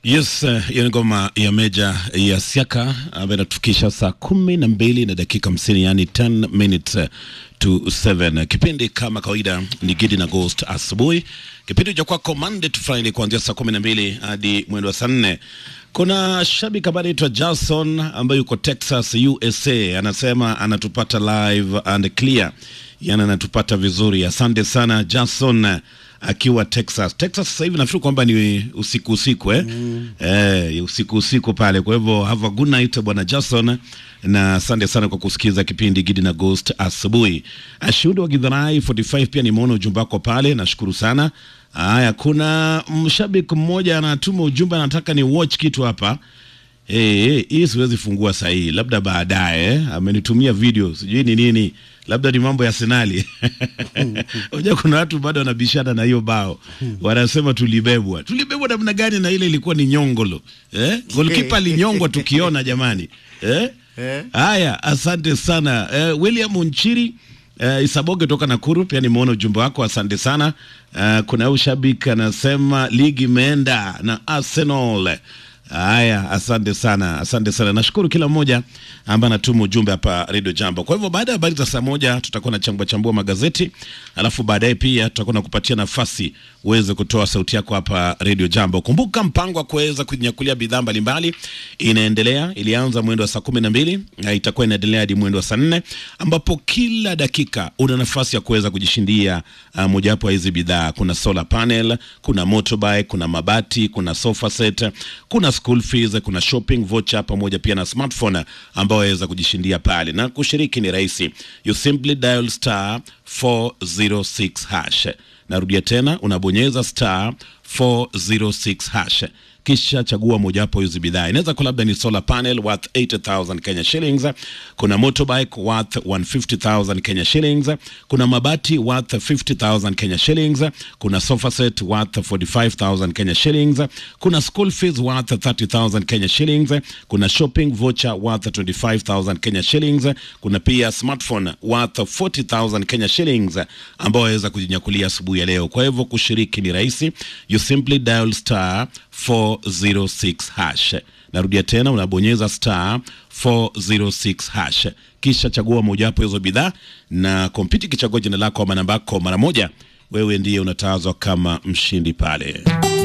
Yes, hiyo ni ngoma ya Meja ya Siaka ambayo inatufikisha saa kumi na mbili na dakika hamsini yani 10 minutes to 7. Kipindi kama kawaida ni Gidi na Ghost asubuhi, kipindi cha kwako Monday to Friday kuanzia saa kumi na mbili hadi mwendo wa saa nne. Kuna shabiki ambaye anaitwa Jason ambaye yuko Texas, USA, anasema anatupata live and clear, yani anatupata vizuri. Asante sana Jason akiwa Texas. Texas sasa hivi nafikiri kwamba ni usiku usiku eh? Mm. Eh, usiku usiku pale. Kwa hivyo have a good night bwana Jason, na asante sana kwa kusikiza kipindi Gidi na Ghost asubuhi. Ashuhuda wa Gidharai 45 pia nimeona ujumbe wako pale, nashukuru sana. Haya, kuna mshabiki mmoja anatuma ujumbe, anataka ni watch kitu hapa Eh, eh, hii siwezi fungua saa hii, labda baadaye. eh. Amenitumia video, sijui ni nini, labda ni mambo ya Arsenali. Unajua kuna watu bado wanabishana na hiyo bao, wanasema tulibebwa. Tulibebwa namna gani? Na ile ilikuwa ni nyongolo eh? Golkipa alinyongwa tukiona, jamani eh? Eh. Haya, asante sana eh, William Nchiri Uh, Isaboge toka Nakuru pia nimeona ujumbe wako, asante sana. Uh, kuna huyu shabiki anasema ligi imeenda na Arsenal. Haya, asante sana, asante sana. Nashukuru kila mmoja ambaye anatuma ujumbe hapa Radio Jambo. Kwa hivyo baada ya habari za saa moja tutakuwa na chambua chambua magazeti, alafu baadaye pia tutakuwa na kupatia nafasi uweze kutoa sauti yako hapa Radio Jambo. Kumbuka mpango wa kuweza kunyakulia bidhaa mbalimbali inaendelea, ilianza mwendo wa saa kumi na mbili na itakuwa inaendelea hadi mwendo wa saa nne ambapo kila dakika una nafasi ya kuweza kujishindia uh, mojawapo ya hizi bidhaa. Kuna solar panel, kuna motorbike, kuna mabati, kuna sofa set, kuna school fees, kuna shopping voucher pamoja pia na smartphone ambao waweza kujishindia pale, na kushiriki ni rahisi. You simply dial star 406 hash. Narudia tena, unabonyeza star 406 hash kisha chagua mojawapo hizi bidhaa. Inaweza kuwa labda ni solar panel worth 80000 Kenya shillings, kuna motorbike worth 150000 Kenya shillings, kuna mabati worth 50000 Kenya shillings, kuna sofa set worth 45000 Kenya shillings, kuna school fees worth 30000 Kenya shillings, kuna shopping voucher worth 25000 Kenya shillings, kuna pia smartphone worth 40000 Kenya shillings ambao waweza kujinyakulia asubuhi ya leo. Kwa hivyo kushiriki ni rahisi, you simply dial star 406 hash. Narudia tena, unabonyeza star 406 hash, kisha chagua mojawapo hizo bidhaa, na kompyuta ikichagua jina lako ama namba yako mara moja, wewe ndiye unatawazwa kama mshindi pale.